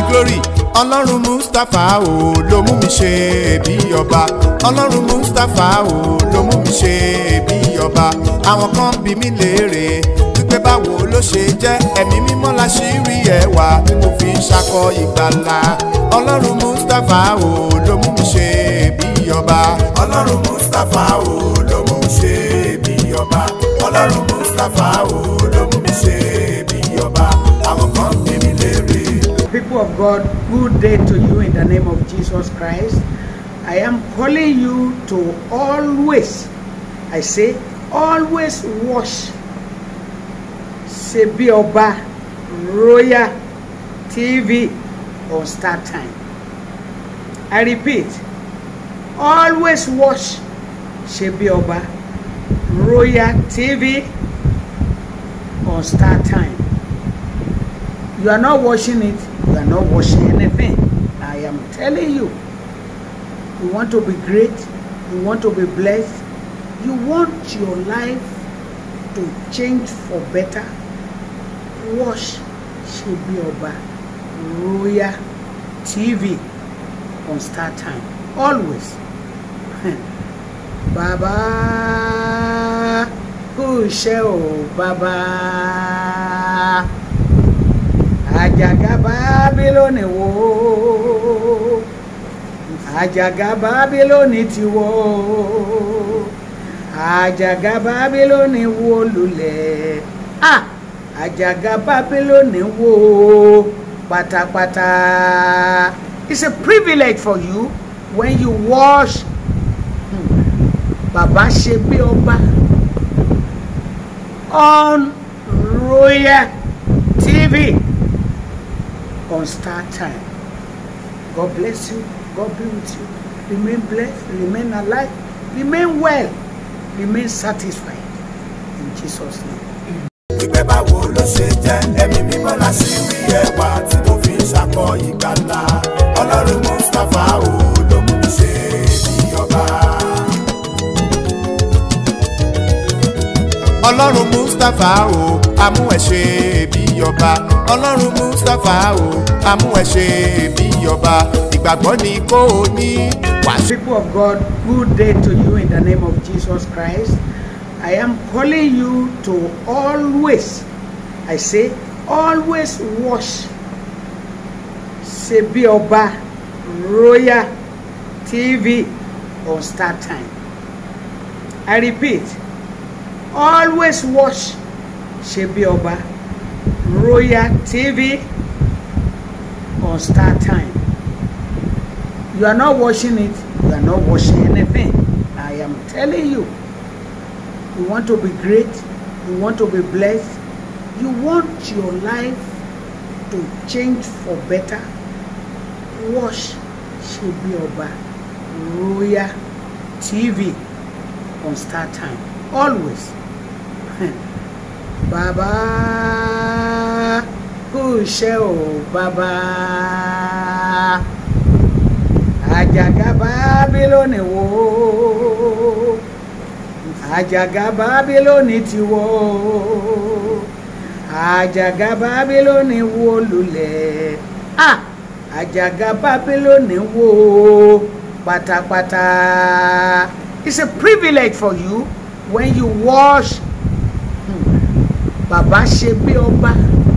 glory ọlọ́run mustapha o ló mú mi ṣe bí ọba ọlọ́run mustapha o ló mú mi ṣe bí ọba àwọn kan bí mi léèrè wípé báwo ló ṣe jẹ́ ẹ̀mí mímọ́ la ṣì rí ẹwà tí mo fi ń ṣakọ ìgbàlà ọlọ́run mustapha o ló mú mi ṣe bí ọba ọlọ́run mustapha o ló mú mi ṣe bí ọba ọlọ́run mustapha o ló mú mi ṣe bí ọba àwọn kan bí mi léèrè. People of God, good day to you in the name of Jesus Christ. I am calling you to always, I say, always wash Sebi Oba Royal TV on Star Time. I repeat, always watch Sebi Oba Royal TV on Star Time. You are not watching it, you are not watching anything. I am telling you. You want to be great, you want to be blessed, you want your life to change for better. Watch Shebi Oba Royal TV on Star Time. Always. Baba kú iṣẹ́ o bàbá àjàgà bábílónì wó àjàgà bábílónì ti wó àjàgà bábílónì wó lulẹ̀ ah àjàgà bábílónì wó pátápátá it's a privilege for you when you watch hmm, bàbá ṣe bí ọba on Royal TV on Star Time. God bless you. God be with you. Remain blessed. Remain alive. Remain well. Remain satisfied. In Jesus' name. wípé báwo ló ṣe jẹ́ ẹ̀mí mímọ́ la ṣì rí ẹwà tí mo fi ń ṣakọ ìgbàlà ọlọ́run mustapha o ló mú mi ṣe bí ọba. ọlọ́run mustapha o amú ẹ̀ ṣe bí ọba ọlọ́run mustapha o amú ẹ̀ ṣe bí ọba ìgbàgbọ́ ni kò ní wàásù. People of God, good day to you in the name of Jesus Christ. I am calling you to always, I say, always watch Sebi Oba Royal TV on Star Time. I repeat, always watch Sebi Oba Royal TV on Star Time. You are not watching it, you are not watching anything. I am telling you. You want to be great, you want to be blessed, you want your life to change for better. Watch Sebi Oba Royal TV on Star Time. Always. Bàbá kú iṣẹ́ o bàbá àjàgà bábílónì wó àjàgà bábílónì ti wó àjàgà bábílónì wó lulẹ̀ ah àjàgà bábílónì wó pátápátá it's a privilege for you when you watch hmm, bàbá ṣe bí ọba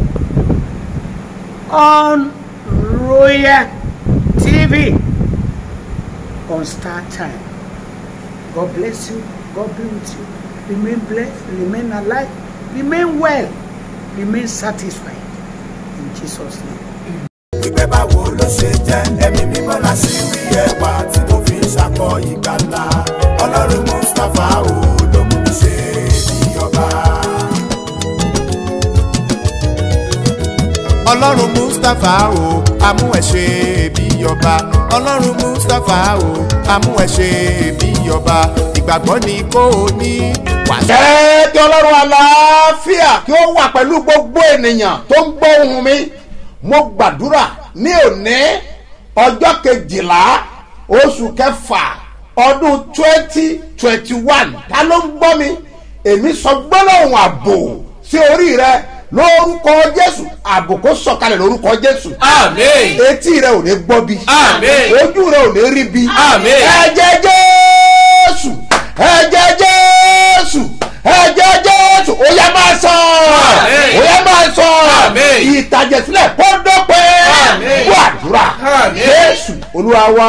on Royal TV on Star Time. God bless you. God be with you. Remain blessed. Remain alive. Remain well. Remain satisfied. In Jesus' name. wípé báwo ló ṣe jẹ́ ẹ̀mí mímọ́ la ṣì rí ẹwà tí mo fi ń ṣakọ ìgbàlà ọlọ́run mustapha o ló mú mi ṣe bí ọba. ọlọ́run mustapha o amú ẹ̀ ṣe bí ọba ọlọ́run mustapha o amú ẹ̀ ṣe bí ọba ìgbàgbọ́ ni kò ní wàásù. jẹ́ kí ọlọ́run àlàáfíà kí ó wà pẹ̀lú gbogbo ènìyàn tó ń gbọ́ ohùn mi mo gbàdúrà ní òní ọjọ́ kejìlá oṣù kẹfà ọdún twenty twenty one ta ló ń gbọ́ mi èmi sọ gbólóhùn ààbò sí orí rẹ lórúkọ jésù àbùkù sọ̀kalẹ̀ lórúkọ jésù Àmín. etí rẹ ò ní gbọ́ bí Àmín. ojú rẹ ò ní rí bí Àmín. ẹ̀jẹ̀ jésù ẹ̀jẹ̀ jésù ẹ̀jẹ̀ jésù ó yá máa sàn Àmín. ó yá máa sàn Àmín. ìtàjẹ̀sílẹ̀ kó dọ́pẹ́ Àmín. kó àdúrà Àmín. jésù olúwa wá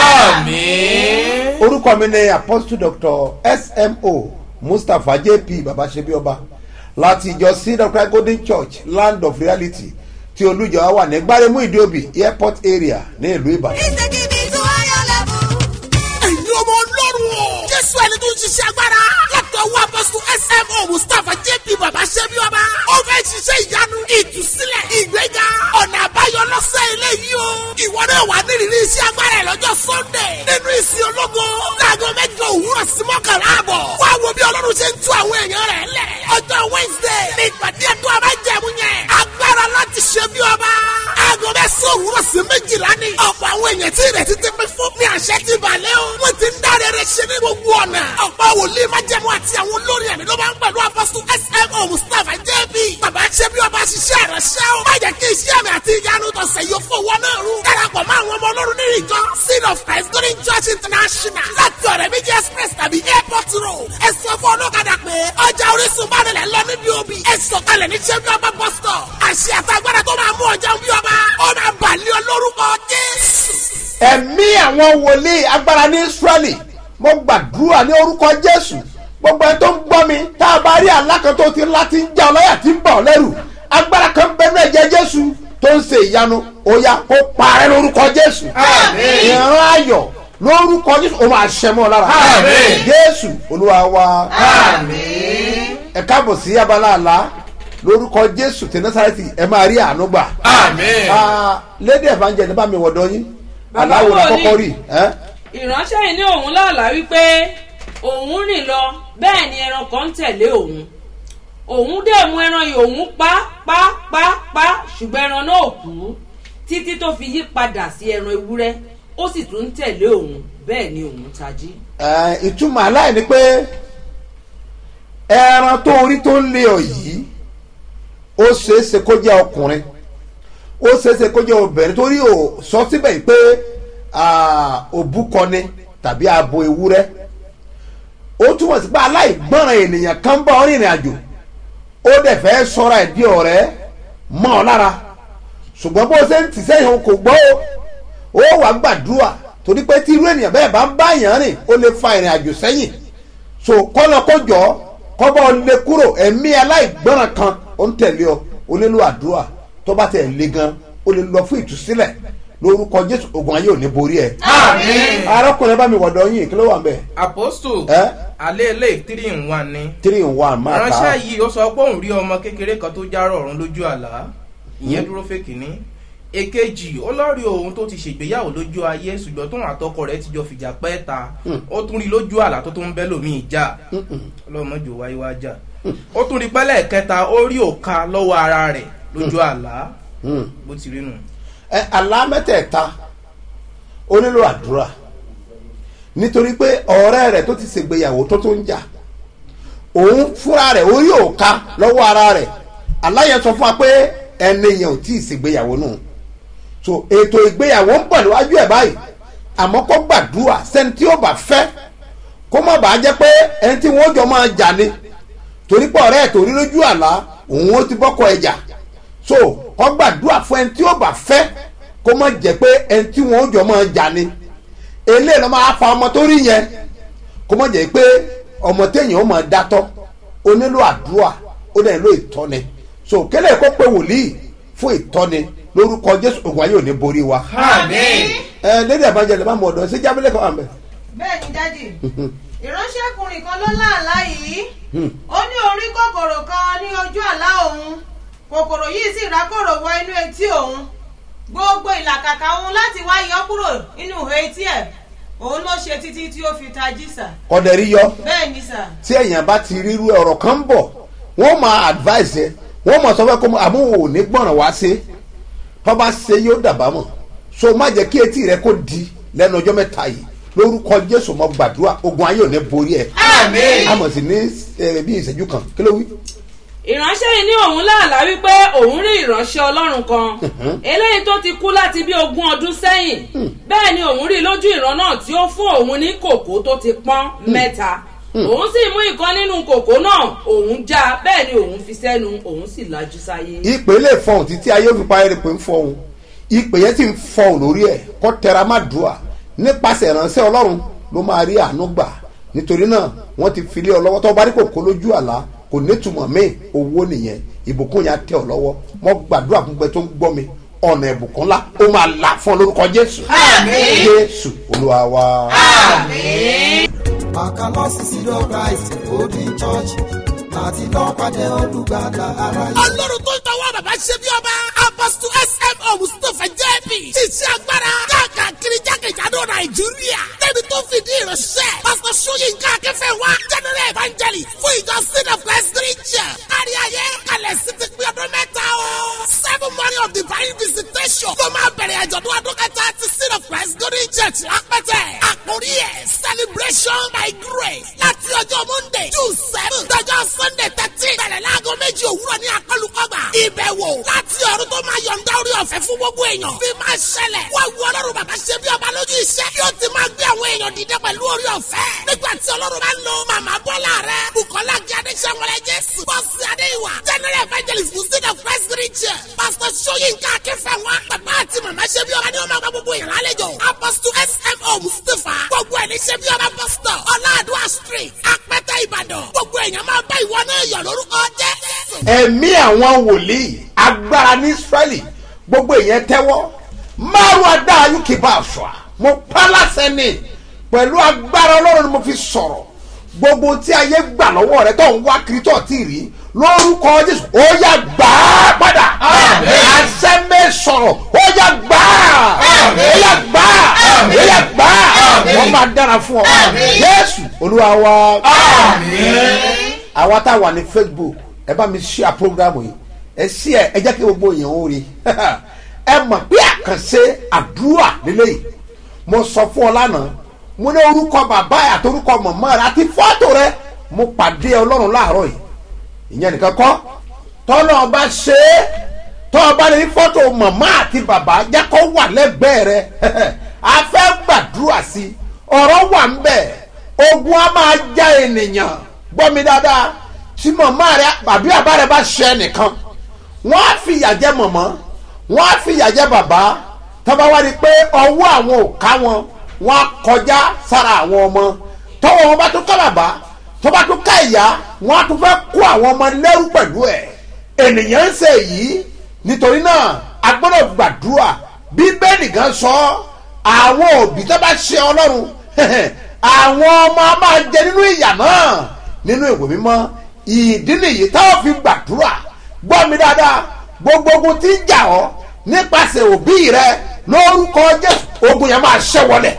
Àmín. orúkọ mi ni apostle doctor smo mustapha jp babasebioba láti ìjọ seed of christ golden church land of reality tí olùjọ wà ní gbáremú ìdíòbí airport area ní ìlú ìbàdàn. He's taking me to higher level. ẹ̀yin ọmọ ọlọ́run o. jésù ẹni tó ń ṣiṣẹ́ agbára. látọwọ́ apọ́sù smo mustapha jp baba ṣẹ́bi ọba. ó fẹ́ ṣiṣẹ́ ìyanu ìtúsílẹ̀ ìgbéga ọ̀nà àbáyọ lọ́sẹ̀ eléyìí o. ìwọ náà wà nírìírí iṣẹ́ agbára ẹ̀ lọ́jọ́ sunday. nínú ìsìn ológo. láago mẹ́jọ òwúrọ̀ sí mọ́kànlá àbọ̀. wá wo bí ọlọ́run ṣe ń tú àwọn èèyàn rẹ̀ lẹ̀. ọjọ́ wednesday ní ìpàdé ẹ̀dọ́ abájẹ̀mú yẹn. agbára láti ṣe bí ọba. aago mẹ́sàn-án òwúrọ̀ sí méjìlá ni. ọ̀pọ̀ àwọn èèyàn tí ìrètí ti pín fún ní àṣẹ ti balẹ̀ o. wọ́n ti ń dáre rẹ̀ ṣe ní gbogbo ọ̀nà. ọ̀pọ̀ wòlíì májẹ̀mú àti àwọn olórí ẹ̀mí ló máa ń pẹ̀lú apọ́sù smo mustapha jb. bàbá ṣe bí ọba ṣiṣẹ́ rẹ̀ ṣẹ́ o. má jẹ́ kí iṣẹ́ mi àti ìyanu tọ̀sẹ̀ yóò fowó náà rú. darapọ̀ mọ́ àwọn ọmọ ọlọ́run nínú ìjọ seed of christ golden church international láti ọ̀rẹ́ méjì express tàbí airport road. ẹ sọ fún ọlọ́kadà pé ọjà orísun bá nílẹ̀ lọ níbi òbí. ẹ sọ̀kalẹ̀ ní ṣẹ́bí ọba bus stop. àṣẹ àtàgbàdà tó máa mú ọjà bí ọba. ó máa bàlẹ́ ọ lórúkọ jésù. ẹ̀mí àwọn wòlíì agbára ní israẹli mo gbàdúrà ní orúkọ jésù gbogbo ẹni tó ń gbọ́ mi tá a bá rí alákan tó ti ńlá ti ń já ọlọ́yà tí ń bà ọ́ lẹ́rù agbára kan bẹ́ẹ̀ náà jẹ́ jésù tó ń ṣe ìyanu ó yá kó parẹ́ lórúkọ jésù Àmín. ìran ayọ̀ lórúkọ jésù ó máa ṣẹ mọ́ ọ lára Àmín. jésù olúwa wa Àmín. ẹ káàbọ̀ sí abala àlá lórúkọ jésù tí násàrẹ́tì ẹ máa rí àánú gbà Àmín. Ah, lady evangelist bá mi wọ̀dọ̀ yín Bàbá aláwo la wòlíì. kọ́kọ́ rí ẹ́ ìránṣẹ́ yìí ní òun lálàá wípé òun rìn lọ bẹ́ẹ̀ ni ẹran kan ń tẹ̀lé òun òun dẹ̀ mú ẹran yìí òun pa pa pa pa ṣùgbọ́n ẹran náà ò kú títí tó fi yí padà sí ẹran ewúrẹ́ ó sì tún ń tẹ̀lé òun bẹ́ẹ̀ ni òun tají. Ẹ, ìtumọ̀ aláì ni pé ẹran tó orí tó ń lé ọ yìí ó ṣeéṣe kó jẹ́ ọkùnrin ó ṣeéṣe kó jẹ́ obìnrin torí ò sọ síbẹ̀ yìí pé ah, òbúkọni tàbí abo ewúrẹ́ ó túmọ̀ sí pé aláìgbọ́ràn ènìyàn kan bá ọ rìnrìn àjò ó dẹ̀ fẹ́ sọ́ra ẹ̀ bí ọ̀rẹ́ mọ́ ọ lára ṣùgbọ́n bó ṣe ń tì sẹ́yìn òun kò gbọ́ ó ó wàá gbàdúrà torí pé tí irú ènìyàn bẹ́ẹ̀ bá ń bá èèyàn rìn ó lè fa ìrìn àjò sẹ́yìn so kọ́nà kó jọ kọ́bọ̀ lè kúrò ẹ̀mí aláìgbọ́ràn kan ó ń tẹ̀lé ọ ó nílò àdúrà tó bá tẹ̀ lé gan ó lè lọ fún ìtúsílẹ̀ lórúkọ jésù ogun ayé ò ní borí ẹ. Àmín. arákùnrin bá mi wọ̀dọ̀ yín kí ló wà ń bẹ̀. Apostle. Ẹ́? Alẹ́ ilé three in one ni. three in one máa Ránṣẹ́ ta yìí ó sọ pé òun rí ọmọ kékeré kan tó járọ̀ ọ̀run lójú àlá. Ìyẹn dúró fèkì ní. Èkejì ó lọ́ọ̀rí òun tó ti ṣègbéyàwó lójú ayé ṣùgbọ́n tóun àtọkọ rẹ̀ ti jọ fìjà pẹ́ ta. Ó tún rí lójú àlá tó tún bẹ́ lòmíì já. Ọlọ́mọjò wáyé wá jà. Ó tún rí pẹ́lẹ́ kẹta ó rí òka lọ́wọ́ ara rẹ̀ lójú àlá. Hmm. Bó ti rí nù. ẹ àlá mẹ́tẹ̀ẹ̀ta ó nílò àdúrà nítorí pé ọ̀rẹ́ rẹ̀ tó ti ṣègbéyàwó tó tó ń jà òun fúnra rẹ̀ orí òka lọ́wọ́ ara rẹ̀ aláyẹn sọ fún wa pé ẹni yẹn ò tí ì ṣègbéyàwó nù so ètò ìgbéyàwó ń bọ̀ níwájú ẹ̀ báyìí àmọ́ kó gbàdúrà sẹ́ni tí ó bá fẹ́ kó má bàa jẹ́ pé ẹni tí wọ́n jọ máa jà ni torí pé ọ̀rẹ́ ẹ̀ tó rí lójú àlá òun ó ti bọ́kọ ẹ̀ jà so kó gbàdúrà fún ẹni tí ó bá fẹ́ kó má jẹ́ pé ẹni tí wọ́n jọ máa jà ni eléyìí ló máa fa ọmọ tó rí yẹn kó má jẹ́ pé ọmọ téèyàn ó máa dátọ́ ó nílò àdúrà ó dẹ̀ nílò ìtọ́ni so kélé kó pe wòlíì fún ìtọ́ni lórúkọ jésù ògùn ayé ò ní borí wa Àmín. ẹ lédè àbájáde bá mọ ọdọ ṣé jábílẹ̀ kan wà mẹ́. bẹ́ẹ̀ ni dádì ìránṣẹ́kùnrin kan ló láàlá yìí ó ní orí kòkòrò kan ní ojú àlá òun kòkòrò yìí sì rákòrò wọ inú etí òun gbogbo ìlàkàkà òun láti wá yọ kúrò nínú ihò etí ẹ̀ òun ló ṣe títí tí ó fi tají sà kọ́dẹ̀ rí yọ bẹ́ẹ̀ ni sà tí èèyàn bá ti ríru ọ̀rọ̀ kan ń bọ̀ wọ́n máa advice ẹ wọ́n máa sọ fẹ́ kó mọ àmúhò ò ní gbọ̀ràn wá sí tó bá ṣe yóò dàbámọ̀ so má jẹ́ kí etí rẹ kó di lẹ́nu ọjọ́ mẹ́ta yìí lórúkọ jésù mọ gbàdúrà ogun ayé ò ní borí ẹ Àmín. àmọ̀ sí ní ẹ, bí ìṣẹ́jú kan kí ló wí. ìránṣẹ́ yìí ní òun láàlá wípé òun rí ìránṣẹ́ ọlọ́run kan eléyìí tó ti kú láti bí ogún ọdún sẹ́yìn bẹ́ẹ̀ ni òun rí lójú ìran náà tí ó fún òun ní kòkó tó ti pọ́n mẹ́ta òun sì mú ìkan nínú kòkó náà òun já bẹ́ẹ̀ ni òun fi sẹ́nu òun sì lajú sáyé. ìpè lè fọhùn títí ayé òfin parí pé ń fọhùn ìpè yẹn sì ń fọhùn lórí ẹ kọ́ tẹra má dùà nípasẹ̀ ìránṣẹ́ ọlọ́run ló máa rí àánú gbà nítorí náà wọ́n ti filé ọ lọ́wọ́ tó bá rí kòkó lójú àlá kò nítumọ̀ míì owó nìyẹn ìbùkún yẹn á tẹ ọ lọ́wọ́ mo gbàdúrà fún pé tó ń gbọ́ mi ọ̀nà ìbùkún ńlá ó máa là fún ọ lórúkọ jésù jésù olúwa wa. Àkàlọ́sí sídọ̀ Christ Golden Church láti lọ́ọ́ pàdé olùgbàlà aráyé. ọlọ́run tó ń tọwọ́ bàbá ṣe bí ọba apọ́sítù smo mustapha jẹ́bi ṣiṣẹ́ agbára káàkiri jákèjádò nàìjíríà débi tó fìdí ìránṣẹ́ pásítọ̀ sóyínká akẹ́fẹ́ wa general evangelist fún ìjọ sin of christ christian kárí ayé kalẹ̀ sí ti pín ọdún mẹ́ta o seven morning of divine visitation ló máa bẹ̀rẹ̀ àjọ̀dún ọdún kẹta ti sin of christ golden church lápẹ́tẹ̀ àkórí ẹ̀ celebration by grace láti ọjọ́ monday june seven dọjọ́ sunday thirteen bẹ̀rẹ̀ láago méjì òwúrọ̀ ní akọlùkọgbà ìbẹ̀wò láti ọ̀run tó máa yọ̀ǹda orí ọ̀fẹ́ fún gbogbo èèyàn bí máa ṣẹlẹ̀ wá wu ọlọ́run bàbá ṣe bí ọba lójú iṣẹ́ yóò ti máa gbé àwọn èèyàn dìde pẹ̀lú orí ọ̀fẹ́ nígbà tí ọlọ́run bá ń lo màmá bọ́lá rẹ bukola gí adéṣẹ́wọlẹ̀ jésù bọ́sì adéwà general evangelist muslim of christ region pastor soyinka akínfẹ̀wá bàbá àti màmá ṣe bí ọba ni wọ́n máa gba gbogbo èèyàn lálejò apostle smo mustapha gbogbo ẹ̀ ní ṣe bí ọba pastor ọláàdúrà street apẹtẹ ìbàdàn gbogbo èèyàn máa bá ìwọ náà yọ̀ lórúkọ jésù. ẹ̀mí àwọn wòlíì agbára ní israẹli gbogbo èèyàn tẹ́wọ́ márùn adáa yókè bá aṣọ à mo pa láṣẹ ni pẹ̀lú agbára ọlọ́run ni mo fi sọ̀rọ̀ gbogbo tí ayé gbà lọ́wọ́ rẹ tó ń wá kiri tó ti rí lórúkọ jésù ó yá gbà á padà àṣẹ mi sọ̀rọ̀ ó yá gbà á ó yá gbà á ó yá gbà á wọ́n máa dára fún ọ jésù olúwa wa àwa tá a wà ní facebook ẹ bá mi ṣíà programu yìí ẹ ṣí ẹ ẹ jẹ́ kí gbogbo èèyàn ó rí ẹ mọ̀ pé àkànṣe àdúrà lélẹ́yìí mo sọ fún ọ lánàá mo ní orúkọ bàbá ẹ àti orúkọ màmá rẹ àti fọ́tò rẹ mo pàdé ọlọ́run láàárọ̀ yìí ìyẹn nìkan kọ́ tọ́lọ́ ọba ṣe é tọ́ ọba ní fọ́tò màmá àti bàbá jẹ́ kó wà lẹ́gbẹ̀ẹ́ rẹ a fẹ́ gbàdúrà sí i ọ̀rọ̀ wà ń bẹ̀ ogun á máa já ènìyàn gbọ́ mi dáadáa tí màmá rẹ àbí bàbá rẹ bá ṣe ẹnìkan wọ́n á fi ìyà jẹ mọ̀mọ́ wọ́n á fi ìyà jẹ bàbá tọ́ba wá rí i pé ọwọ́ àwọn ò ká wọn wọ́n á kọjá sára àwọn ọmọ tọ́wọ́ wọn bá tún ká bàbá tọ́ba tún ká ìyá wọ́n á tún fẹ́ kó àwọn ọmọ lẹ́rú pẹ̀lú ẹ̀ ènìyàn ń ṣe èyí nítorí náà a gbọ́dọ̀ gbàdúrà bíbélì gan sọ àwọn òbí tó bá ṣe ọlọ́run àwọn ọmọ á máa jẹ nínú ìyà náà nínú ìwé mímọ́ ìdí nìyí táwọn fi gbàdúrà gbọ́ mi dáadáa gbogbo ogun tí ń jà ọ́ nípasẹ̀ òbí rẹ lórúkọ jésù ogun yẹn máa ṣẹ́ wọlé.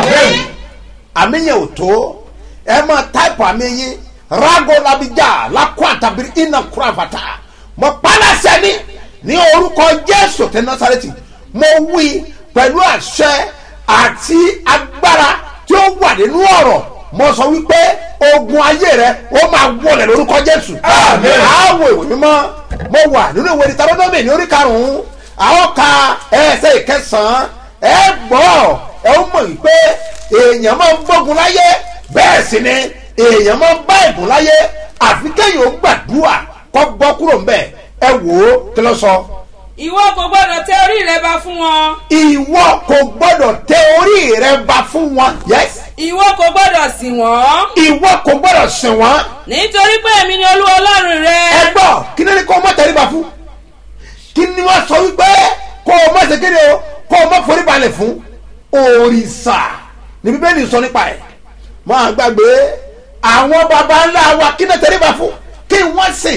àmì yẹn ò tó ẹ máa táìpù àmì yín rago labija lakọ àtàbírí iná kúrafàtà mo pálásẹ ní ní orúkọ jésù tẹ násàrẹ́tì mo wí pẹ̀lú àṣẹ àti agbára tí ó wà nínú ọ̀rọ̀ mo sọ wípé ogun ayé rẹ ó máa wọlé lórúkọ jésù. àwọ̀ ìwé mímọ́ mo wà nínú ìwé ìtàlódọ́mì ní orí karùn-ún àwọn ka ẹsẹ̀ ìkẹsàn-án ẹ gbọ́ ẹ ó mọ̀ wípé èèyàn máa ń gbógun láyé bẹ́ẹ̀ sì ni èèyàn máa ń bá ìbùn láyé àfi kéèyàn ó gbàdúrà kọ́ bọ́ kúrò ń bẹ̀ ẹ wò ó kí ló sọ. ìwọ kò gbọdọ̀ tẹ orí rẹ bá fún wọn. ìwọ kò gbọ́dọ̀ tẹ orí rẹ ba fún wọn. yes. ìwọ kò gbọdọ̀ sìn wọ́n. ìwọ kò gbọ́dọ̀ sìn wọ́n. nítorí pé èmi ni olú ọlọ́run rẹ. ẹ gbọ́ kí ni kò mọ̀ tẹríba fún kí ni wọ́n sọ wípé kó o má ṣe kéde o kó o má forí balẹ̀ fún òrìṣà ní bíbélì sọ nípa ẹ̀ máa gbàgbé àwọn baba ńlá wa kí ni tẹríba fún kí wọ́n sìn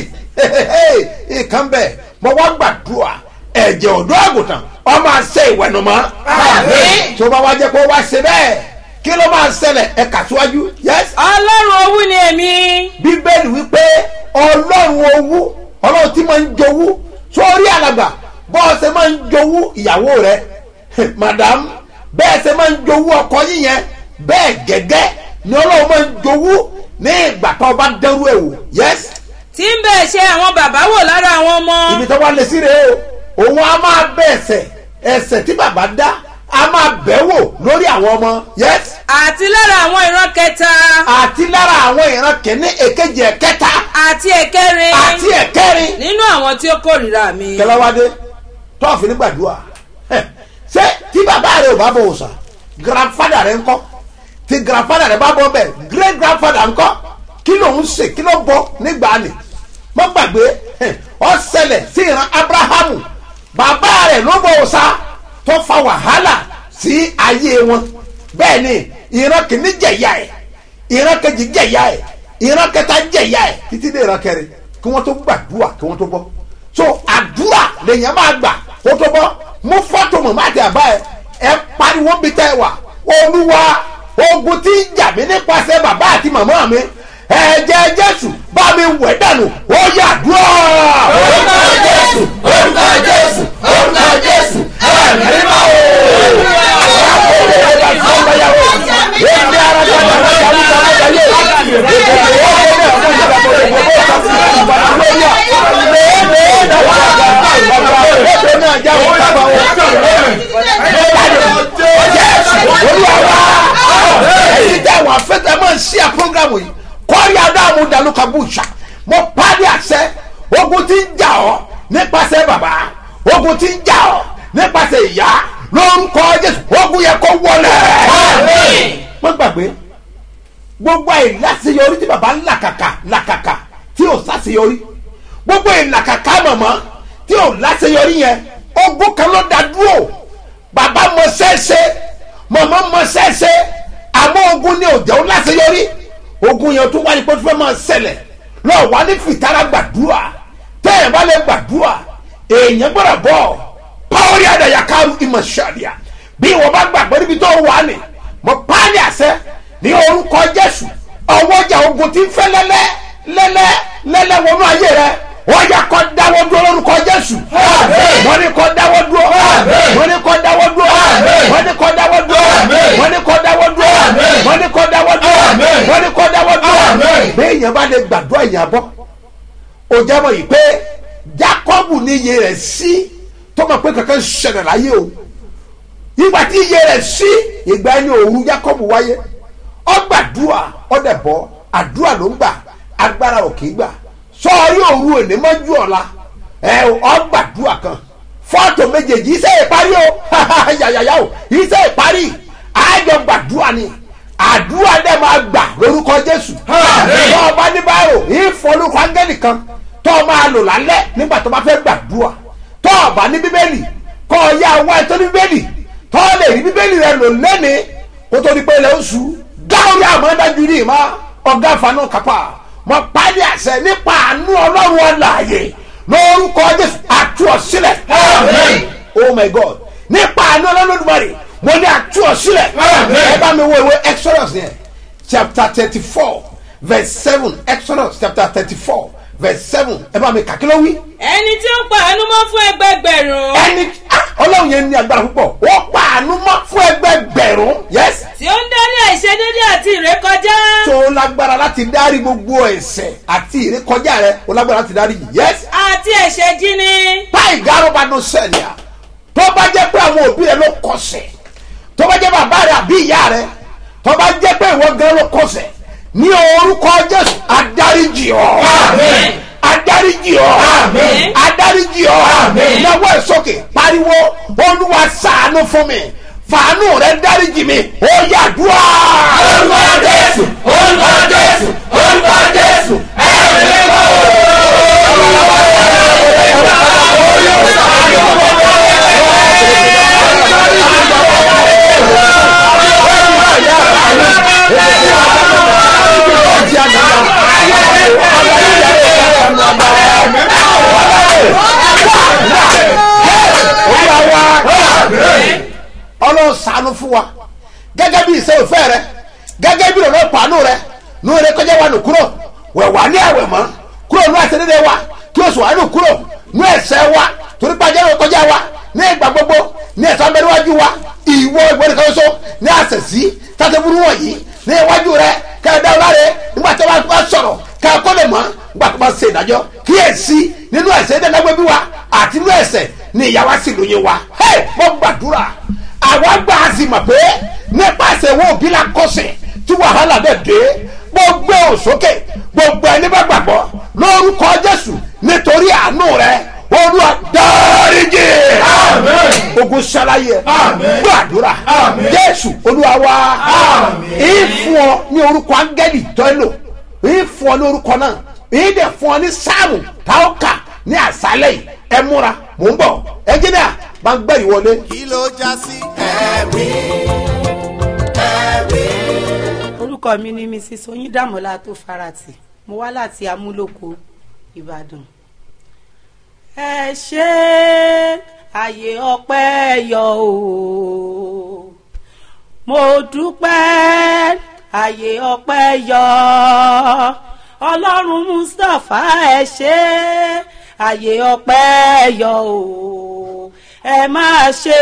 ìkan bẹ̀ mo wá gbàdúrà ẹ̀jẹ̀ ọ̀dọ́ àgùntàn ọ máa ṣe ìwẹ̀nùmọ́ tí o bá wá jẹ́ kó o wá ṣe bẹ́ẹ̀ kí ló máa ṣẹlẹ̀ ẹ kà síwájú yes. ọlọ́run owú ni èmi. bíbélì wípé ọlọ́run owú ọlọ́run tí máa ń jowú sórí alàgbà bọ́ọ̀ ṣe máa ń jowú ìyàwó rẹ madam bẹ́ẹ̀ ṣe máa ń jowú ọkọ yín yẹn bẹ́ẹ̀ gẹ́gẹ́ ni ọlọ́run máa ń jowú ní ìgbà tó bá dẹrú ẹ̀ wò yes. tí ń bẹ̀ ṣe àwọn bàbá wò lára àwọn ọmọ ibi tó wá lé sí rèé o òun á máa bẹ ẹsẹ̀ ẹsẹ̀ tí bàbá dá á máa bẹ̀ wò lórí àwọn ọmọ yes àti lára àwọn ìran kẹta àti lára àwọn ìran kìíní èkejì ẹ̀kẹta àti ẹ̀kẹrin àti ẹ̀kẹrin nínú àwọn tí ó kórìíra mi. kẹlẹ́wádé tọ́ọ̀fù nígbàdúrà Ẹ̀, ṣé tí bàbá rẹ ò bá bọ̀ òòsà grandfather rẹ ńkọ́ tí grandfather rẹ bá bọ̀ bẹ́ẹ̀ great grandfather ńkọ́ kí ló ń ṣe kí ló bọ̀ nígbà ni mo gbàgbé ẹ̀, ó ṣẹlẹ̀ sí ìran abrahamu bàbá rẹ ló bọ̀ òòsà tó fa wàhálà sí ayé wọn bẹ́ẹ̀ ni ìran kìíní jẹ̀yà ẹ̀ ìran kejì jẹ̀yà ẹ̀ ìran kẹta jẹ̀yà ẹ̀ títí dé ìran kẹrin kí wọ́n tó gbàdúrà kí wọ́n tó bọ́ so àdúrà lèèyàn máa gbà kó tó bọ́ mú fọ́tò mọ̀ máa tẹ àbá ẹ ẹ pariwo bí tẹ́ ẹ wà olúwa ogun tí ń jà mí nípasẹ̀ bàbá àti màmá mi ẹ̀jẹ̀ jésù bá mi wẹ̀ dànù ó yà dúró. orúkọ jésù orúkọ jésù orúkọ jésù ẹ̀mí mímọ́ o. àwọn afẹ́tẹ́ máa ń ṣí à programu yìí kọ́rí adáàmú dalúkabúṣà mo pàdé àṣẹ ogun tí ń jà ọ́ nípasẹ̀ bàbá ogun tí ń jà ọ́ nípasẹ̀ ìyá lórúkọ jésù ogun yẹ kó wọlé. wọ́n gbàgbé gbogbo ìlàsíyọrí tí bàbá ń làkàkà làkàkà tí ò sàṣeyọrí gbogbo ìlàkàkà mọ̀mọ́ tí ò láṣeyọrí yẹn ogun kan ló dá dúró bàbá mọ sẹ́ẹ̀sẹ́ mọ̀mọ́ mọ sẹ́ẹ̀sẹ́ àmọ́ ogun ni òjò láṣeyọrí ogun yẹn tó wáyé pé tó fẹ́ máa ṣẹlẹ̀ lọ́ọ̀ wá ní fìtara gbàdúrà tẹ́yẹ̀ bá lè gbàdúrà èèyàn gbọ́dọ̀ bọ̀ pàwọ́rí àdàyà kárù ìmọ̀ ṣàlìyà bí wọ́n bá gbàgbọ́ níbi tó wà ní mo pàálí àṣẹ ní orúkọ jésù ọwọ́jà ogun ti ń fẹ́ lẹ́lẹ́ lẹ́lẹ́ lẹ́lẹ́ wọnú ayé rẹ wọ́n yà kọ́ dáwọ́ dúró lórúkọ jésù wọ́n ní kọ́ dáwọ́ dúró wọ́n ní kọ́ dáwọ́ dúró wọ́n ní kọ́ dáwọ́ dúró wọ́n ní kọ́ dáwọ́ dúró wọ́n ní kọ́ dáwọ́ dúró wọ́n ní kọ́ dáwọ́ dúró bẹ́ẹ̀ yẹn bá lè gbàdúrà yẹn bọ́ o jábọ̀ yìí pé jacobu ní iye rẹ̀ sí tó mọ̀ pé kankan ṣẹlẹ̀ láyé o ìgbà tí iye rẹ̀ sí ìgbà ẹni òru jacobu wáyé ọgbàdúrà ọdẹbọ àdúrà ló ń gbà agbára ò kì í gbà sọọrí òru òní mọ́jú ọ̀la ẹ ọgbàdúrà kan fọ́tò méjèèjì iṣẹ́ ìparí o yàyàyà o iṣẹ́ ìparí àjọ gbàdúrà ni àdúrà dẹ̀ máa gbà lórúkọ jésù tó o bá ní báyò ìfọlùkọ áńgẹ́lì kan tó o máa lò lálẹ́ nígbà tó o bá fẹ́ gbàdúrà tó o bá ní bíbélì kọ́ ọ yá wá ètò ní bíbélì tó o lè rí bíbélì rẹ lò lẹ́nìí kó tó di pé ilẹ̀ oṣù gáwórí àmọ́dájú ní ìmọ̀ ọ̀gá àfààní kápá mọ pálí àṣẹ nípa àánú ọlọ́run ọ̀làyè lórúkọ jésù àtúọ̀sílẹ̀ oh my god nípa àánú ọlọ́run olùmọ̀rì mo ní àtúọ̀sílẹ̀ ẹ bá mi wo ìwé exodus yẹn chapter thirty four verse seven exodus chapter thirty four verse seven ẹ bá mi kà kí ló wí. ẹni tí ó pa àánú mọ́ fún ẹgbẹgbẹ̀rún ẹni ah, ọlọ́run yẹn ní agbára púpọ̀ ó pa àánú mọ́ fún ẹgbẹgbẹ̀rún yes tí ó ń dárí àìṣedédé àti ìrékọjá tó lágbára láti dárí gbogbo ẹ̀ṣẹ̀ àti ìrékọjá rẹ ó lágbára láti dárí yìí yes àti ẹ̀ṣẹ̀ jíní táì gárọ́bà ló sẹ̀lẹ̀ à tó bá jẹ́ pé àwọn òbí rẹ ló kọsẹ̀ tó bá jẹ́ bàbá rẹ àbí ìyá rẹ tó bá jẹ́ pé ìwọ gan ló kọsẹ̀ ní orúkọ jésù adáríjì ọ adáríjì ọ adáríjì ọ náwó ẹ sókè pariwo olúwa ṣàánú fún mi fàánù rẹ dáríjì mi ó yàdúrà. orúkọ jésù orúkọ jésù orúkọ jésù ẹ̀rọ ọlọ́run sànú fún wa gẹ́gẹ́ bí ìṣe òfẹ́ rẹ gẹ́gẹ́ bí ìrọ̀lẹ́ pàánù rẹ nù rẹ kọjá wa nù kúrò wẹ̀ wá ní àwẹ̀ mọ́ kúrò nù àṣẹdédé wa kí oṣù wa nù kúrò nù ẹ̀ṣẹ̀ wa torí pàjẹ́ rẹ kọjá wa ní ìgbà gbogbo ní ẹ̀sán bẹ́ẹ̀ níwájú wa ìwọ ìwọ nìkan ṣoṣo ní àṣẹ̀sí tàtẹ́bùrú wọ̀nyí ní iwájú rẹ kẹ́ẹ̀dá ọlá rẹ nígbà tí wọ́n bá sọ̀rọ̀ kẹ́ẹ̀kọ́ lè mọ́ gbàgbà bá ṣe ìdájọ́ kíyèsí nínú ẹ̀sẹ̀ dẹ́gbẹ́ bí wa àti nínú ẹ̀sẹ̀ ni ìyá wa sì lóye wa hey, mo gbàdúrà àwa gbà á sì mọ̀ pé nípasẹ̀ wo òbí la kọsẹ̀ tí wàhálà bẹ̀ dé gbogbo òsókè gbogbo ẹni bá gbàgbọ́ lórúkọ jésù nítorí àánú rẹ olúwa dáríjì ogun ṣàlàyé gbàdúrà jésù olúwa wa ìfún ọ ní orúkọ áńgẹ́lì tọ́lò ìfún ọ ní orúkọ náà ìdè fún ọ ní sáàmù táwọn kà ní àṣálẹ̀ yìí ẹ múra mò ń bọ̀ ẹnjìnìà máa ń gbẹ̀rì wọlé. kí ló já sí ẹ̀rí ẹ̀rí. orúkọ mi ni mrs oyindamola tó farati mo wá láti amúlòkó ìbàdàn. ẹ ṣe àyè ọpẹ́ yọ o mo dúpẹ́ àyè ọpẹ́ yọ ọlọ́run mustapha ẹ ṣe àyè ọpẹ́ yọ o ẹ máa ṣe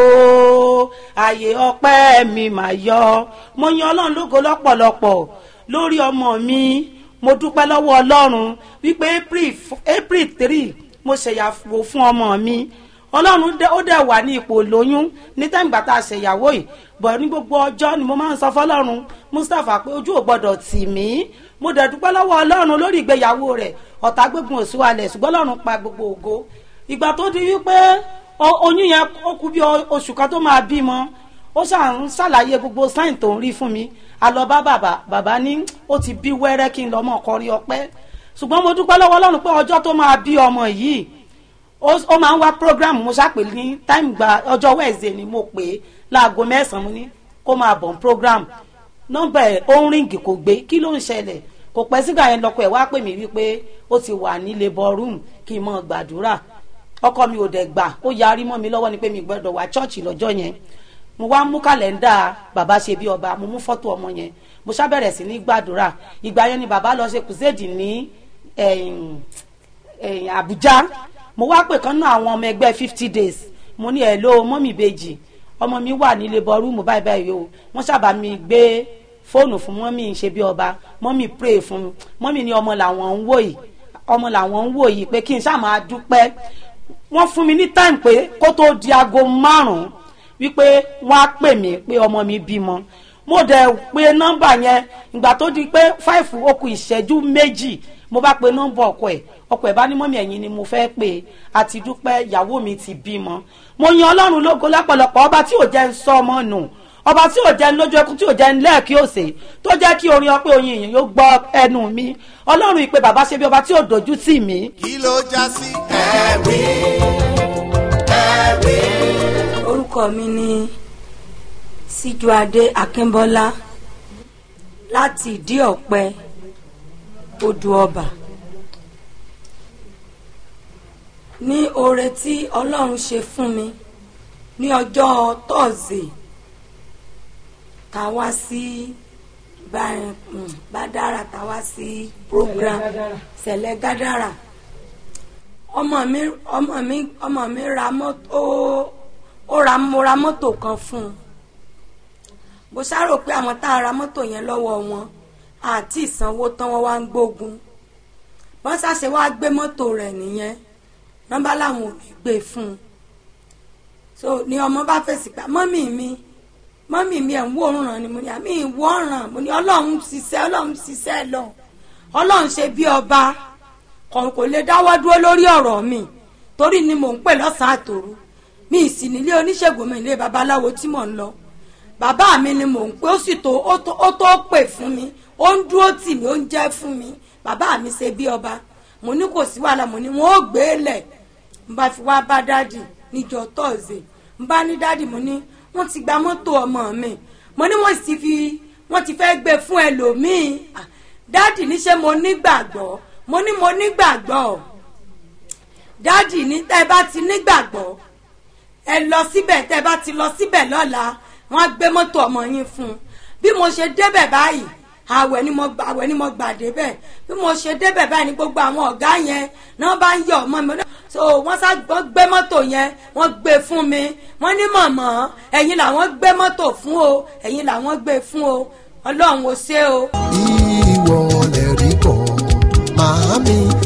o àyè ọpẹ́ mi mà yọ mo yan ọlọ́run lógo lọ́pọ̀lọpọ̀ lórí ọmọ mi mo dúpẹ́ lọ́wọ́ ọlọ́run wípé april april three mo ṣèyàwó fún ọmọ mi ọlọ́run dẹ- ó dẹ̀ wà ní ipò lóyún ní tẹ́ǹgbà tá a ṣèyàwó yìí bọ̀ ní gbogbo ọjọ́ ni mo máa ń sọ fọlọ́run mustapha pé ojú ò gbọ́dọ̀ tì mí mo dẹ̀ dúpẹ́ lọ́wọ́ ọlọ́run lórí ìgbéyàwó rẹ̀ ọ̀tá gbégun òṣùwalẹ̀ ṣùgbọ́n ọlọ́run pa gbogbo ògo ìgbà tó di wípé o- oyún yẹn ó kú bí o- oṣù kan tó máa bímọ ó ṣàn ń ṣàlàyé gbogbo sáìn tó ń rí fún mi a lọ bá bàbá bàbá ní ó ti bí wẹ́rẹ́ kí n lọ́mọ kọrin ọpẹ́ ṣùgbọ́n mo dúpẹ́ lọ́wọ́ ọlọ́run pé ọjọ́ tó máa bí ọmọ yìí ó ó máa ń wá program mo ṣàpè ní time gba ọjọ́ wednesday ni mo pè é láago mẹ́sàn-án mo ní kó máa bọ̀ ní program nọ́mbà ẹ̀ ó ń ríǹgì kò gbé kí ló ń ṣẹlẹ̀ kò pẹ́ sígbà yẹn lọ́kọ̀ ẹ̀ wá pè mí wípé ó ti wà ní labour room kí n mọ̀ gbàdúrà ọkọ mi ò dẹ̀ gbà ó yarí mọ́ mi lọ́wọ́ ni pé mi gbọ́dọ̀ wá chọ́ọ̀chì lọ́jọ́ yẹn mo wá mú kàlẹ́ndà bàbá ṣe bí ọba mo mú fọ́tò ọmọ yẹn mo ṣàbẹ̀rẹ̀ sí ní gbàdúrà ìgbà yẹn ni bàbá lọ ṣe kùsẹ́ẹ̀dì ní ẹ̀yìn ẹ̀yìn àbújá mo wá pè kán náà àwọn ọmọ ẹgbẹ́ fifty days mo ní ẹ̀ ló mọ́mì bèjì ọmọ mi wà nílé bọ́rúmù báyìí báyìí o wọ́n sábà mi gbé fóònù fún mọ́mì ṣe bí ọba mọ́mì pray fún mi mọ́mì ní ọmọ làwọn ń wò yìí ọmọ làwọn ń wò yìí pé kí n ṣáà máa dúpẹ́ wọ́n fún mi ní time pé kó tó di aago márùn-ún wípé wọ́n á pè mí pé ọmọ mi bímọ mo dẹ̀ pe nọ́mbà yẹn ìgbà tó di pé five ó kù ìṣẹ́jú méjì mo bá pe nọ́mbà ọkọ ẹ̀ ọkọ ẹ̀ bá ní mọ́mí ẹ̀yìn ni mo fẹ́ pè é àti dúpẹ́ ìyàwó mi ti bímọ mo yan ọlọ́run lógo lápọ̀lọpọ̀ ọba tí ò jẹ́ ń sọ ọmọ nù ọba tí ò jẹ́ ń lójú ẹkún tí ò jẹ́ ń lẹ́ẹ̀kí òsè tó jẹ́ kí orin ọpẹ́ oyin èèyàn yóò gbọ́ ẹnu mi ọlọ́run ìpè bàbá ṣe bí ọba tí ò dojú tì mí kí ló já sí ẹ̀rí ẹ̀rí. orúkọ mi ni síjúadé akínbọ́lá láti ìdí ọ̀pẹ odò ọba ní oore tí ọlọ́run ṣe fún mi ní ọjọ́ tọ́ọ̀sì tá a wá sí Bá- mm, bádàrà tá a wá sí program sẹ̀lẹ̀ gádàrà ọmọ mi ọmọ mi ọmọ mi ra mọ́tò ó ra mo ra mọ́tò kan fún un mo ṣàrò pé àwọn tá a ra mọ́tò yẹn lọ́wọ́ wọn àti ìsanwó tán wọ́n wá ń gbógun wọ́n ṣàṣẹ wá gbé mọ́tò rẹ̀ nìyẹn nọ́mbà làwọn ò ní gbé fún un so ni ọmọ bá fèsì pé mọ́mì mi mọ́mì mi ẹ̀ ń wò ràn ni mo ní àmì ìwọ ràn mo ní ọlọ́run ṣiṣẹ́ ọlọ́run ṣiṣẹ́ lọ ọlọ́run ṣe bí ọba kàn kò lè dáwọ́ dúró lórí ọ̀rọ̀ mi torí ni mò ń pè lọ́sàn-án àtòru mi ì sì nílé oníṣègùn mi ilé babaláwo tí mò ń lọ bàbá mi ni mò ń pè ó sì tó ó tó ó tó pè fún mi ó ń dúró tì mí ó ń jẹ́ fún mi bàbá mi ṣe bí ọba mo ní kò sí wàhálà mo ní wọn ó gbé e lẹ̀ n bá fi wá bá dádì níjọ́ tọ́ọ̀sì n bá ní dádì mo ní wọ́n ti gba mọ́tò ọmọ mi mo ní wọ́n sì fi wọ́n ti fẹ́ gbé fún ẹlòmíì Ah, dádì ní ṣé mo nígbàgbọ́ mo ní mo nígbàgbọ́ dádì ní tẹ́ ẹ bá ti nígbàgbọ́ ẹ lọ síbẹ̀ tẹ́ ẹ bá ti lọ síbẹ̀ lọ́la wọ́n á gbé mọ́tò ọmọ yín fún un bí mo ṣe débẹ̀ báyìí àwẹ̀ ni mo àwẹ̀ ni mo gbà débẹ̀ bí mo ṣe débẹ̀ báyìí ni gbogbo àwọn ọ̀gá yẹn náà bá ń yọ ọmọ mi so wọ́n sá wọ́n gbé mọ́tò yẹn wọ́n gbé fún mi wọ́n ní mọ̀mọ́ ẹ̀yin làwọn gbé mọ́tò fún o ẹ̀yin làwọn gbé fún o ọlọ́run ò ṣe o. ìwọ lè rí kọ́ màámi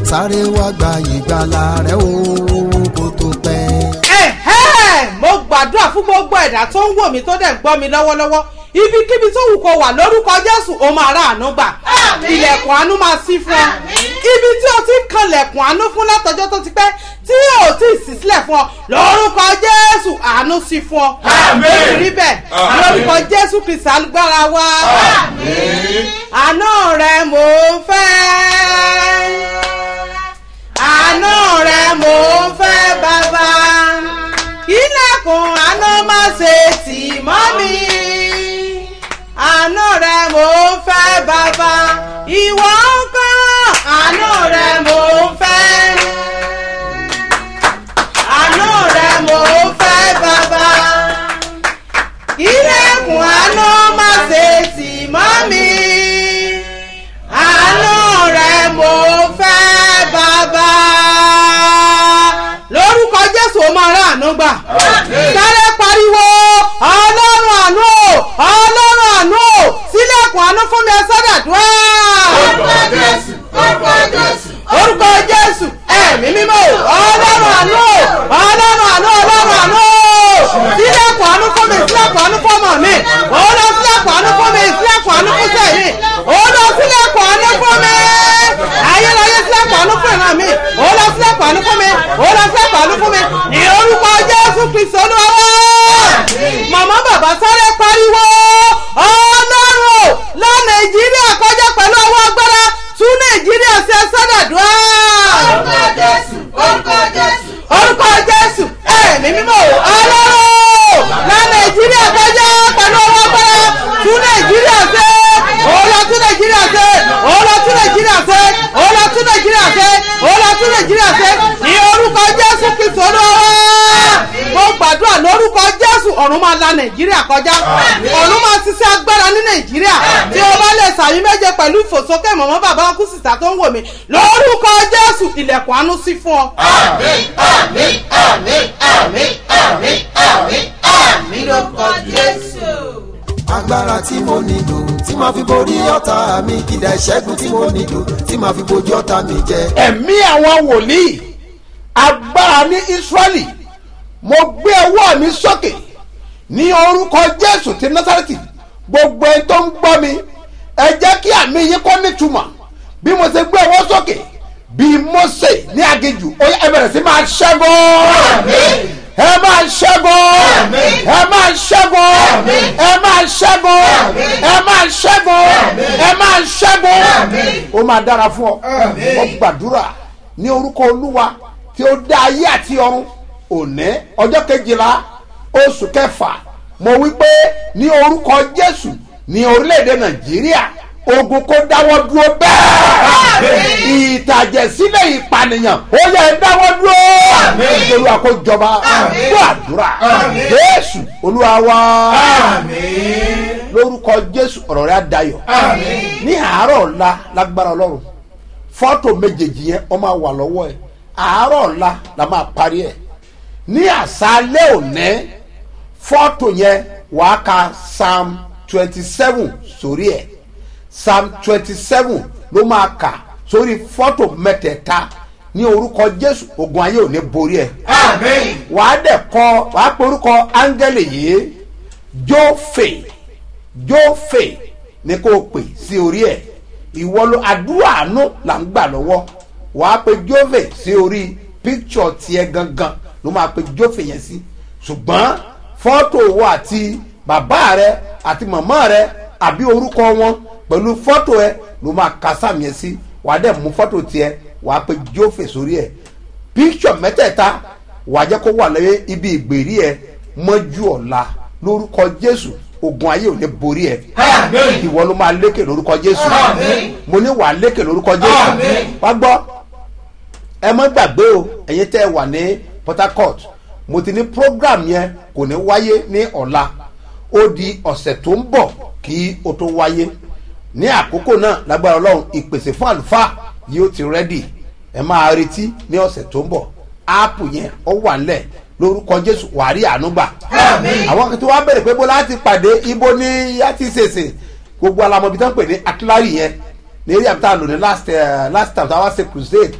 sáré wá gba ìgbàlà rẹ o kó tó pẹ́. ẹ̀hẹ́ mo gbàdúrà fún gbogbo ẹ̀dá tó ń wò mí tó dẹ̀ ń gbọ́ mi lọ́wọ́lọ́wọ́ ibikíbi tó wù kó wà lórúkọ jésù ó máa rà àánú gbà ilẹ̀kùn àánú máa ṣí fún ọ ibi tí o ti ń kanlẹ̀kùn àánú fún látọjọ́ tó ti pẹ́ tí o ti sì sílẹ̀ fún ọ lórúkọ jésù àánú sí fún ọ àmín rí bẹ́ẹ̀ lórúkọ jésù kristu agbára wa àánú rẹ mò ń fẹ́ àánú rẹ mò ń fẹ́ bàbá ilẹ̀kùn àánú má ṣe tì mọ́ mi àánú rẹ mò ń fẹ́ bàbá ìwọ ń kọ́ àánú rẹ mò ń fẹ́ àánú rẹ mò ń fẹ́ bàbá ilẹ̀kùn àánú má ṣe tì mọ́ mi àánú rẹ mò ń fẹ́ bàbá lórúkọ jésù ó máa rà àánú gbà sáré pariwo ọlọ́run àánú o ọlọ́run àánú o sílẹ̀kùn àánú fún mi ẹ sọ́dàdúrà. orúkọ jésù orúkọ jésù orúkọ jésù ẹ̀mí mímọ́ o ọlọ́run àánú o ọlọ́run àánú ọlọ́run àánú o sílẹ̀kùn àánú fún mi sílẹ̀kùn àánú fún ọmọ mi ó lọ sílẹ̀kùn àánú fún mi sílẹ̀kùn àánú fún sẹ́yìn ó lọ sílẹ̀kùn àánú fún mi ayérayé sílẹ̀kùn àánú fún ìran mi ó lọ sílẹ̀kùn àánú fún mi ó lọ sílẹ̀kùn àánú fún mi ní orúkọ jésù kristu olúwa màmá bàbá sáré pariwo ọlọ́run o lọ nàìjíríà kọjá pẹ̀lú ọwọ́ agbára tún nàìjíríà ṣe sọ́dàdúrà. orúkọ jésù orúkọ jésù orúkọ jésù ẹ̀mí mímọ́ ọlọ́run lọ nàìjíríà kọjá pẹ̀lú ọwọ́ agbára tún nàìjíríà ṣe òòlà tún nàìjíríà ṣe òòlà tún nàìjíríà ṣe òòlà tún nàìjíríà ṣe òòlà tún nàìjíríà ṣe ní orúkọ jésù kristu olúwa mo gbàdúrà lórúkọ jésù ọ̀run máa la nàìjíríà kọjá ọ̀run máa ṣiṣẹ́ agbára ní nàìjíríà tí o bá lè sàmì méje pẹ̀lú ìfòsókè mọ̀mọ́ bàbá ọkú sísá tó ń wò mí lórúkọ jésù ilẹ̀kùn àánú sí fún ọ. àmín àmín àmín àmín àmín àmín àmín lórúkọ jésù. agbára tí mo nílò tí màá fi borí ọ̀tá mi ìdá ìṣẹ́gun tí mo nílò tí màá fi bojú ọ̀tá mi jẹ. ẹ̀mí àwọn wòlíì agbára ní israẹli mo gbé ọwọ́ mi sókè ní orúkọ jésù ti násàrẹ́tì gbogbo ẹni tó ń gbọ́ mi ẹ jẹ́ kí àmì yín kọ́ nítumọ̀ bí mo ṣe gbé ọwọ́ sókè bí mose ní aginjù ó yá ẹ bẹ̀rẹ̀ sí máa ṣẹ́gun ẹ máa ṣẹ́gun ẹ máa ṣẹ́gun ẹ máa ṣẹ́gun ẹ máa ṣẹ́gun ẹ máa ṣẹ́gun ó máa dára fún ọ mo gbàdúrà ní orúkọ olúwa tí ó dá ayé àti ọ̀run òní ọjọ́ kejìlá oṣù kẹfà mo wí pé ní orúkọ jésù ní orílẹ̀-èdè nàìjíríà ogun kó dáwọ́ dúró bẹ́ẹ̀ ìtàjẹ̀sílẹ̀ ìpànìyàn ó yẹ ẹ dáwọ́ dúró nítorí àkójọba gbọ́ àdúrà jésù olúwa wá lórúkọ jésù ọ̀rọ̀ rẹ̀ adayọ̀ ní àárọ̀ ọ̀la lágbára ọlọ́run fọ́tò méjèèjì yẹn ọ máa wà lọ́wọ́ ẹ̀ àárọ̀ ọ̀la la máa parí ẹ̀ ní àṣálẹ́ òní fọ́tò yẹn wàá ka psalm twenty seven sórí ẹ̀ psalm twenty seven ló máa kà sórí fọ́tò mẹ́tẹ̀ẹ̀ta ní orúkọ jésù ogun ayé ò ní borí ẹ̀ wàá dẹ̀ kọ wàá pe orúkọ áńgẹ́lì yìí jófè jófè ní kó o pè sí orí ẹ̀ ìwọ ló àdúrà àánú là ń gbà lọ́wọ́ wàá pe jófè sí orí píkṣọ̀ tiẹ̀ gangan ló máa pe jófè yẹn sí ṣùgbọ́n fọ́tò wo àti bàbá rẹ àti màmá rẹ àbí orúkọ wọn pẹ̀lú fọ́tò ẹ ló máa ka sáàmì ẹ sí wàá dẹ̀ mú fọ́tò tiẹ̀ wàá pe jófè sórí ẹ̀ píkṣọ̀ mẹ́tẹ̀ẹ̀ta wàá jẹ́ kó wà lẹ́yìn ibi ìgbèrí ẹ mọ́jú ọ̀la lórúkọ jésù ogun ayé ò ní borí ẹ ìwọ ló máa lékè lórúkọ jésù mo ní wàá lékè lórúkọ jésù wá gbọ́ ẹ mọ́ gbàgbé o ẹ̀yin tẹ́ ẹ wà ní port harcourt mo ti ní program yẹn kò ní wáyé ní ọ̀la ó di ọ̀sẹ̀ tó ń bọ̀ kí o tó wáyé ní àkókò náà lágbára ọlọ́run ìpèsè fún àlùfáà yóò ti rẹ́dì ẹ máa retí ní ọ̀sẹ̀ tó ń bọ̀ áàpù yẹn ó wà ńlẹ̀ lórúkọ jésù wàárí ànúgbà àwọn kan tí wọ́n bẹ̀rẹ̀ pé bó láti pàdé ibo ní yá ti ṣèṣe gbogbo alamọbi tó ń pè ní atilari yẹn ní eré àbúta lò ní last uh, last time táwa ṣe crusade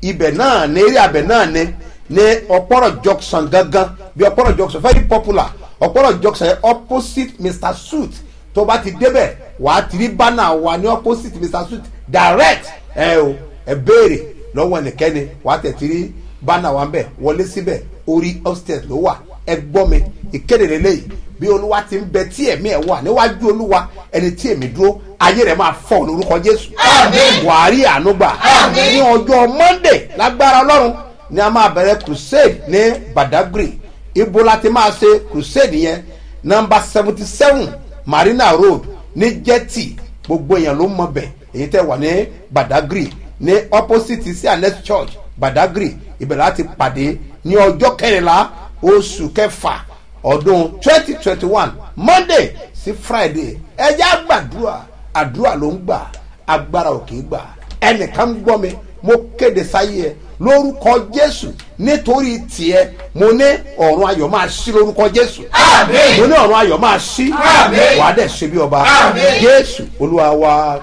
ibẹ̀ náà ní eré abẹ̀ náà ní ní ọ̀pọ̀rọ̀ junction gangan bí ọ̀pọ̀rọ̀ junction very popular ọ̀pọ̀rọ̀ junction yẹn opposite mr suit tó bá ti débẹ̀ wàá ti rí bánà wa ní opposite mr suit direct ẹ o ẹ béèrè lọ́wọ́ ẹnikẹ́ni wàá tẹ̀ ti rí bánà wa ń bẹ̀ wọlé síbẹ̀ orí upstairs ló wà ẹ gbọ́ mi ìkéde lélẹ́yìí bí olúwa ti ń bẹ tí ẹ̀mí ẹ̀ wà níwájú olúwa ẹni tí èmi dúró ayé rẹ̀ máa fọ̀ lórúkọ jésù wàárí ànúgbà ní ọjọ́ monday lágbára ọlọ́run ni a máa bẹ̀rẹ̀ crusade ní badagry ibo la ti máa ṣe crusade yẹn nọmba seventy seven marina road ní jetty gbogbo èèyàn ló mọ bẹ̀ èyí tẹ́ wà ní badagry ní opposite sí anes church badagry ibẹ̀ láti pàdé ní ọjọ́ kẹrìnlá oṣù kẹfà ọdún twenty twenty one monday sí friday ẹjẹ́ àgbàdúrà àdúrà ló ń gbà agbára ò kì í gbà ẹnìkan ń gbọ́ mi mo kéde sáyé ẹ lórúkọ jésù nítorí tiẹ mo ní ọ̀run ayọ̀ máa ṣí lórúkọ jésù mo ní ọ̀run ayọ̀ máa ṣí wàá dẹ̀ ṣe bí ọba jésù olúwa wa.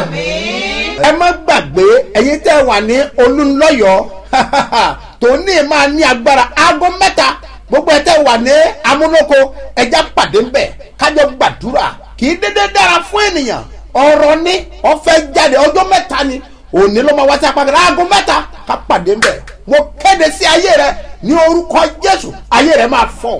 ẹ má gbàgbé ẹ̀yin tẹ́ wà ní olúńlọ́yọ̀ tòní máa ní agbára aago mẹ́ta gbogbo ẹ tẹ́ wà ní amúnóko ẹja pàdé ńbẹ kájọ gbàdúrà kì í dédé dára fún ènìyàn ọ̀rọ̀ ní ọ̀fẹ́ jáde ọjọ́ mẹ́ta ni òní ló máa wá sí apá kan aago mẹ́ta ká pàdé ńbẹ mo kéde sí ayé rẹ ní orúkọ jésù ayé rẹ máa fọ.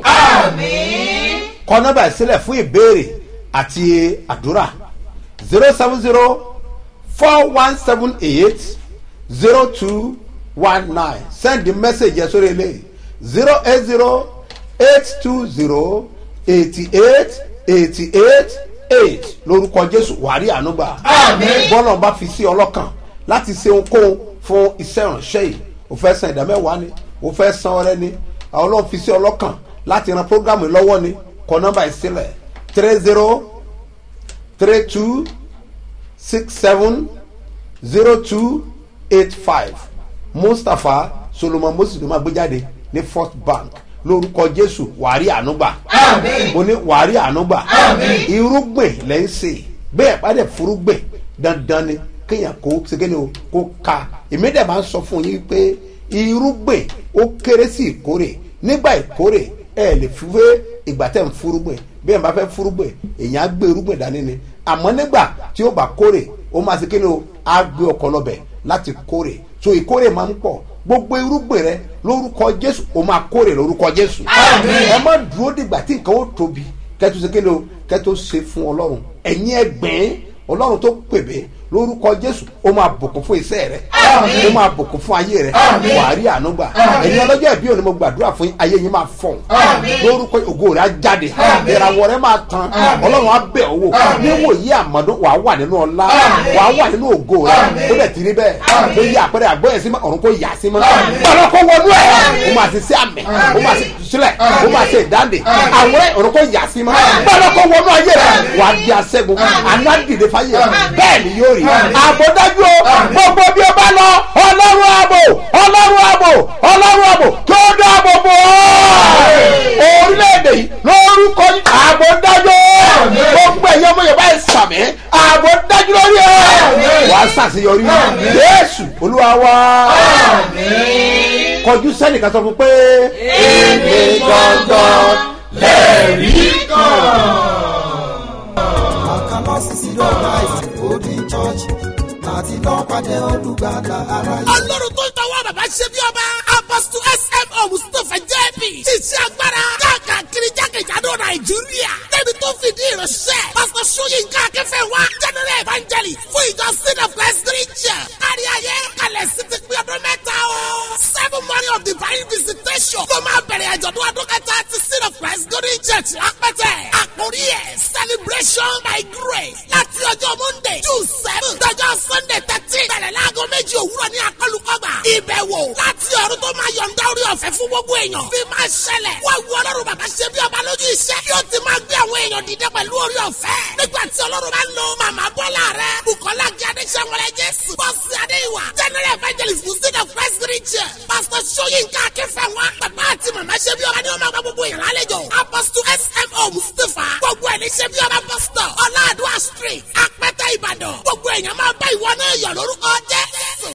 kọ nọmba ìsílẹ̀ fún ìbéèrè àti àdúrà zero seven zero four one seven eight zero two one nine send the message yẹn sórí eléyìí zero eight zero eight two zero eighty eight eighty eight eight lórúkọ jésù wàrí ànúgbà bọ́lá bá fi sí ọlọ́kàn láti ṣe ohunkóhun fún iṣẹ́ ìránṣẹ́ yìí o fẹ́ san ìdámẹ́wàá ni o fẹ́ san ọrẹ ni àwọn ọlọ́run fi sí ọlọ́kàn láti ran programu yìí lọ́wọ́ ni kọ nọ́mbà ìsílẹ̀ three zero three two six seven zero two eight five mustapha solomon moses ló máa gbé jáde ní first bank lórúkọ jésù wàárí ànúgbà mo ní wàárí ànúgbà irúgbìn lẹ́ ń sè bẹ́ẹ̀ pàdé fúrúgbìn dandan ni kéèyàn kó segene o kó ka èmi dẹ̀ máa ń sọ fún yín pé irúgbìn ó kéré sí ìkórè nígbà ìkórè ẹ lè fi wé ìgbà tẹ̀ ń fúrúgbìn bí ẹ̀ bá fẹ́ fúrúgbìn èèyàn á gbé irúgbìn dání ni àmọ́ nígbà tí ó bá kórè ó máa segene o á gbé ọkọ lọ́bẹ̀ láti kórè so ìkórè máa ń pọ̀ gbogbo irúgbìn rẹ lórúkọ jésù o máa kórè lórúkọ jésù ẹ má dúró dìgbà tí nǹkan ó tóbi kẹtù ṣe kéde o kẹtù ṣe fún ọlọ́run ẹ̀yin ẹgbẹ́ ọlọ́run tó pèbè lórúkọ jésù ó máa bùkún fún iṣẹ́ rẹ ó máa bùkún fún ayé rẹ wàá rí ànúgbà ẹ̀yin ọlọ́jọ́ ìbí òní mo gbàdúrà fún yín ayé yín máa fọ̀n lórúkọ ògo rẹ á jáde ìràwọ̀ rẹ máa tan ọlọ́run á bẹ̀ ọ́ wò níwòyí àmọ́dún wàá wà nínú ọlá wàá wà nínú ògo rẹ ó dẹ̀ ti rí bẹ́ẹ̀ tó yí àpẹẹrẹ àgbọ̀yẹ̀ sí ọ̀run kò yà sí mọ́ ọ̀run kò wọnú ẹ̀ ó máa ti sí àmì ó máa ti sílẹ̀ ó máa ti ìdáǹdè àwọn ọ̀run kò yà sí mọ́ ọ̀run kò wọnú ayé rẹ wàá di aṣẹ́gun àná dìde fáyé bẹ́ẹ̀ ni yóò rí àbọ̀dájú o gbogbo bí o bá lọ ọlọ́run àbò ọlọ́run àbò ọlọ́run àbò kí ó dáàbò bò ó orílẹ̀-èdè yìí lórúkọ àbọ̀dájú gbogbo ẹ̀yọ́ ọmọ yorùbá ẹ̀ sàmì àbọ̀dájú lórí ẹ̀ wà á sàṣeyọrí jésù olúwa wá kọjú sẹ́nìkan sọ fún pé èmi gangan lẹ́ẹ̀rí kan àkàlọ́sísí lọ́la ìsìnkú church láti lọ́ọ́ pàdé olùgbàlà aráyé. ọlọ́run tó ń tọwọ́ bàbá ṣe bí ọba apọ́sítù smo mustapha jẹ́bi ṣiṣẹ́ agbára káàkiri jákèjádò nàìjíríà débi tó fìdí ìránṣẹ́ pásítọ̀ sóyínká akẹ́fẹ́ wa general evangelist fún ìjọ sin of christ christian kárí ayé kalẹ̀ sí ti pín ọdún mẹ́ta o seven morning of divine visitation ló máa bẹ̀rẹ̀ àjọ̀dún ọdún kẹta ti sin of christ golden church lápẹ́tẹ̀ àkórí ẹ̀ celebration by grace láti ọjọ́ monday june seven dọjọ́ sunday thirteen bẹ̀rẹ̀ láago méjì òwúrọ̀ ní akọlùkọgbà ìbẹ̀wò láti ọ̀run tó máa yọ̀ǹda orí ọ̀fẹ́ fún gbogbo èèyàn bí máa ṣẹlẹ̀ wá wu ọlọ́run bàbá ṣe bí ọba lójú iṣẹ́ yóò ti máa gbé àwọn èèyàn dìde pẹ̀lú orí ọ̀fẹ́ nígbà tí ọlọ́run bá ń lo màmá bọ́lá rẹ bukola gí adéṣẹ́wọlẹ̀ jésù bọ́sì adéwà general evangelist muslim of christ region pastor soyinka akínfẹ̀wá bàbá àti màmá ṣe bí ọba ni wọ́n máa gba gbogbo èèyàn lálejò apostle smo mustapha gbogbo ẹ̀ ní ṣe bí ọba pastor ọlá àdúrà street apẹ́tẹ́ ìbàdàn gbogbo èèyàn máa bá ìwọ náà yọ̀ lórúkọ jẹ́